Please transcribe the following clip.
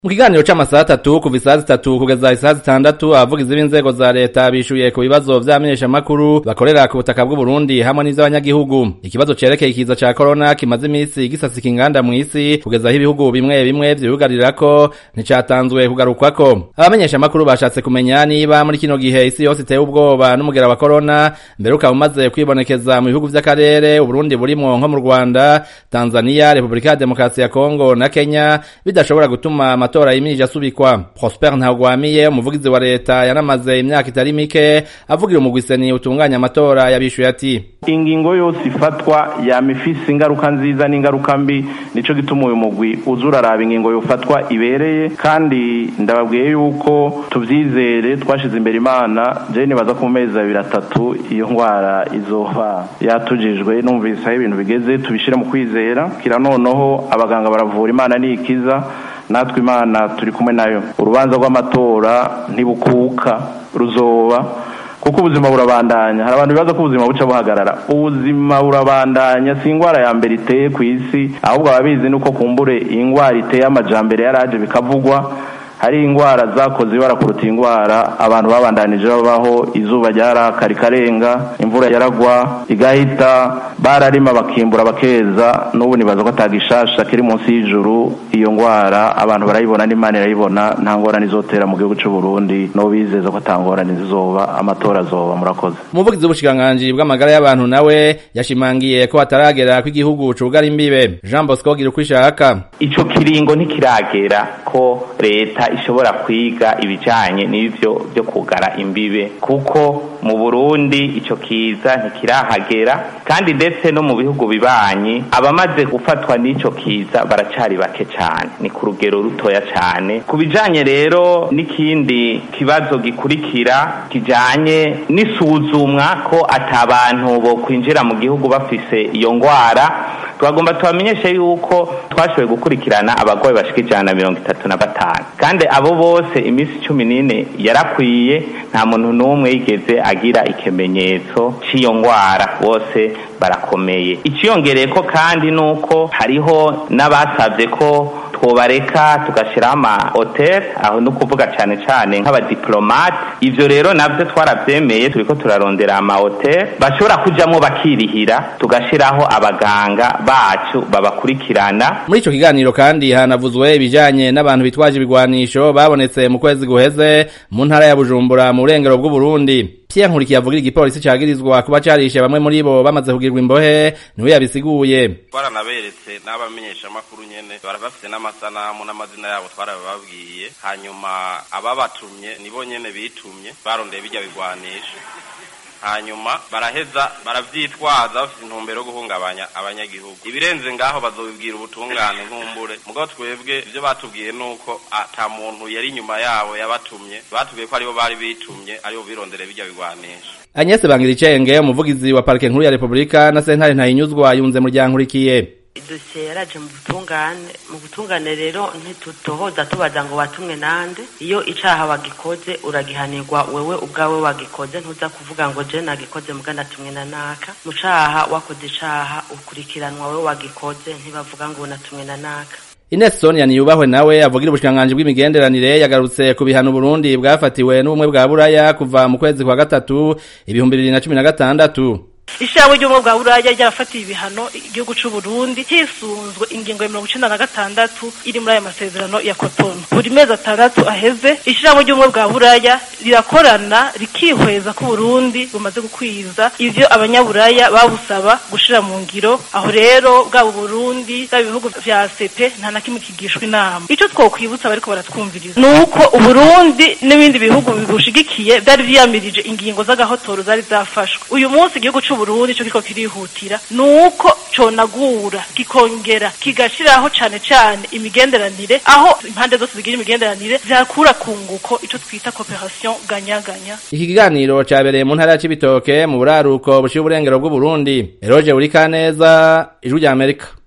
mu kiganiro c'amasaha atatu kuva isaha zitatu kugeza isaha zitandatu abavugizi b'inzego za leta bishuye ku bibazo vy'abamenyeshamakuru bakorera ku butaka bw'uburundi hamwe n'ivy'abanyagihugu ikibazo cerekeye ikiza ca korona kimaze imisi gisasika inganda mw'isi kugeza aho ibihugu bimwe bimwe vyugarirako nticatanzwe kugarukwako abamenyeshamakuru bashatse kumenya niba muri kino gihe isi yose iteye ubwoba n'umugera wa korona mbere ukaba umaze kwibonekeza mu bihugu vy'akarere uburundi burimwo nko mu rwanda tanzania repubulika ya demokarasi ya kongo na kenya bidashobora gutuma amatora yimirije asubikwa prosper ntagwamiye umuvugizi wa leta yanamaze imyaka itari mike avugira umugwiseni utunganya amatora yabishuye ati ingingo yose ifatwa yama ifise ingaruka nziza n'ingaruka mbi nico gituma uyu mugwi uza uraraba ingingo yofatwa ibereye kandi ndababwiye yuko tuvyizere twashize imbere imana je nibaza ku mezi abiri atatu iyo ngwara izoba yatujijwe numvise aho ibintu bigeze tubishire mu kwizera kira noneho abaganga baravura imana nikiza natwe imana turi kumwe nayo urubanza rw'amatora ntibukuka ruzoba kuko ubuzima burabandanya hari abantu bibaza ko ubuzima buca buhagarara ubuzima burabandanya si indwara ya mbere iteye ku isi ahubwo ababizi nuko kumbure indwara iteye amajambere yaraje bikavugwa hari indwara zakoze ibara kuruta indwara abantu babandanije babaho izuba ryaraka rikarenga imvura yaragwa igahita bararima bakimbura bakeza n'ubu nibaza ko atagishasha kiri munsi y'ijuru iyo ndwara abantu barayibona n'imana irayibona nta ngorane izotera mu gihugu cy'u Burundi no bizeza ko atangorane zizoba amatora azoba murakoze umuvugizi w'ubushikiranganji bw'amagara y'abantu nawe yashimangiye ko hataragera ko igihugu cugara imbibe jean bosco gira uko ishaka ico kiringo ntikiragera ko leta ishobora kwiga ibijanye n'ivyo byo kugara imbibe kuko mu Burundi ico kiza ntikirahagera kandi ndetse no mu bihugu bibanyi abamaze gufatwa n'ico kiza baracari bake cane ni ku rugero rutoya cane ku bijanye rero n'ikindi kibazo gikurikira kijanye n'isuzumwa ko atabantu bo kwinjira mu gihugu bafise iyo ngwara twagomba tubamenyeshe yuko twashoboye gukurikirana abagwayi bashika ijana na mirongo itatu na batanu kandi abo bose iminsi cumi n'ine yarakwiye nta muntu n'umwe yigeze agira ikimenyetso cy'iyo ngwara bose barakomeye iciyongereye ko kandi nuko hariho n'abasabye ko twobareka tugashyiraho ama hotel aho ni ukuvuga cyane cyane nk'abadiplomate ivyo rero navyo twaravyemeye turiko turarondera ama hotel bashobora kujamwo bakirihira tugashyiraho abaganga bacu babakurikirana muri ico kiganiro kandi hanavuzwe ibijanye n'abantu bitwaje ibigwanisho babonetse mu kwezi guheze mu ntara ya bujumbura mu burengero bw'uburundi Pierre Nkurikiye avugira igipolisi cagirizwa kuba carishe bamwe muri bo bamaze kugirwa imbohe niwe yabisiguye twaranaberetse n'abamenyesha makuru nyene barabafite n'amasanamu n'amazina yabo twarababwiye hanyuma ababatumye nibo nyene bitumye barondeye bijya bigwanisha hanyuma baraheza baravyitwaza bafite intumbero yo guhungabanya abanyagihugu ibirenze ngaho bazobibwira ubutungane nkumbure mugabo twebwe ivyo batubwiye nuko ata muntu yari inyuma yabo yabatumye batubwiye ko aribo bari bitumye aribo birondere bijya bigwanisha Agnes Bangiricenge umuvugizi wa parike nkuru ya Republika na sentare ntayinyuzwa yunze mu ryankurikiye idosiye yaraje mu butungane mu butungane rero ntitutohoza tubaza ngo watumwe nande iyo icaha wagikoze uragihanirwa wewe ubwawe wagikoze ntuza kuvuga ngo je nagikoze muga natumwe na naka mu caha wakoze icaha ukurikiranwa wewe wagikoze ntibavuga ngo natumwe na naka Ines Sonia niyubahwe nawe avugira ubushikiranganji bw'imigenderanire yagarutse ku bihano Burundi bwafatiwe n'ubumwe bwa Buraya kuva mu kwezi kwa gatatu ibihumbi bibiri na cumi na gatandatu ishirahamwe ry'ubumwe bwa buraya ryarafatiye ibihano igihugu c'u Burundi hisunzwe ingingo ya mirongo icenda na gatandatu iri muri aya masezerano ya Cotonou buri mezi atandatu aheze ishirahamwe ry'ubumwe bwa buraya rirakorana rikihweza ko Burundi bumaze gukwiza ivyo abanyaburaya babusaba gushira mu ngiro aho rero bwabo Burundi bwa bihugu vya ACP nta na kimwe kigishwa inama ico twokwibutsa bariko baratwumviriza nuko Uburundi n'ibindi bihugu bibushigikiye vyari vyiyamirije ingingo z'agahotoro zari zafashwe uyu munsi igihugu c'u Burundi cyo kiko kirihutira nuko conagura kikongera kigashiraho cane cane imigenderanire aho impande zose zigira imigenderanire zakura kunguko ico twita cooperation ganya-ganya iki kiganiro cabereye mu ntara ya Cibitoke mu buraruko bushiye uburengero bw'u Burundi Eroje Urikaneza ijwi rya Amerika